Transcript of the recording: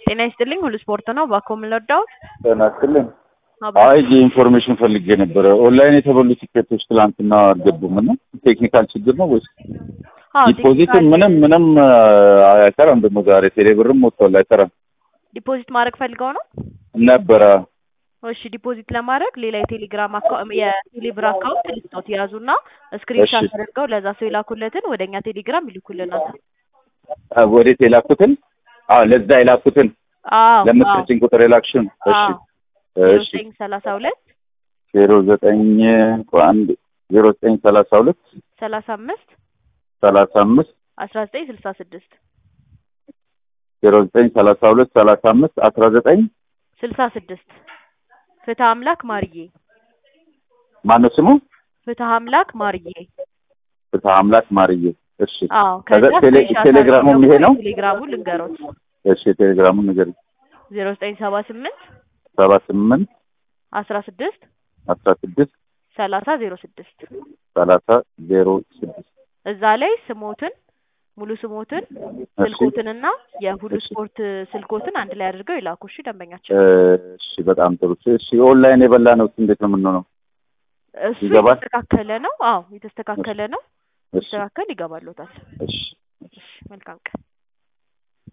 ጤና ይስጥልኝ ሁሉ ስፖርት ነው። ባኮ የምንወዳው ጤና ይስጥልኝ። አይ ኢንፎርሜሽን ፈልጌ ነበረ። ኦንላይን የተበሉ ቲኬቶች ትላንትና አልገቡም እና ቴክኒካል ችግር ነው ወይስ ዲፖዚትም ምንም ምንም አይሰራም? ደግሞ ዛሬ ቴሌብርም ወጥቷል አይሰራም ዲፖዚት ማድረግ ፈልገው ነው ነበረ። እሺ ዲፖዚት ለማድረግ ሌላ የቴሌግራም የቴሌብር አካውንት ልስጦት ያዙና ስክሪንሻት እሺ። አድርገው ለዛ ሰው የላኩለትን ወደ እኛ ቴሌግራም ይልኩልናል። ወዴት የላኩትን? አዎ ለዛ የላኩትን አዎ ለምትሰጪኝ ቁጥር የላክሽን። እሺ እሺ ዘጠኝ ሰላሳ ሁለት ዜሮ ዘጠኝ አንድ ዜሮ ዘጠኝ ሰላሳ ሁለት ሰላሳ አምስት ሰላሳ አምስት አስራ ዘጠኝ ስልሳ ስድስት ዜሮ ዘጠኝ ሰላሳ ሁለት ሰላሳ አምስት አስራ ዘጠኝ ስልሳ ስድስት ፍትህ አምላክ ማርዬ ማነው ስሙ? ፍትህ አምላክ ማርዬ ፍትሐ አምላክ ማርዬ። እሺ አዎ ከዛ ከዛ ቴሌ- ስክሪንሻት ቴሌግራሙም አድርገው ይሄ ነው? ቴሌግራሙ ልንገሮት እሺ ቴሌግራሙን ንገሪኝ። ዜሮ ዘጠኝ ሰባ ስምንት ሰባ ስምንት አስራ ስድስት አስራ ስድስት ሰላሳ ዜሮ ስድስት ሰላሳ ዜሮ ስድስት እዛ ላይ ስሞትን ሙሉ ስሞትን እሺ ስልኮትንና የሁሉ እሺ። ስፖርት ስልኮትን አንድ ላይ አድርገው ይላኩ። እሺ ደንበኛችን እሺ በጣም ጥሩ። እሺ ኦንላይን የበላ ነው እንዴት ነው የምንሆነው? እሱ ይገባል? የተስተካከለ ነው። አዎ የተስተካከለ ነው። እሺ ሲስተካከል ይገባሎታል። እሺ እሺ መልካም ቀን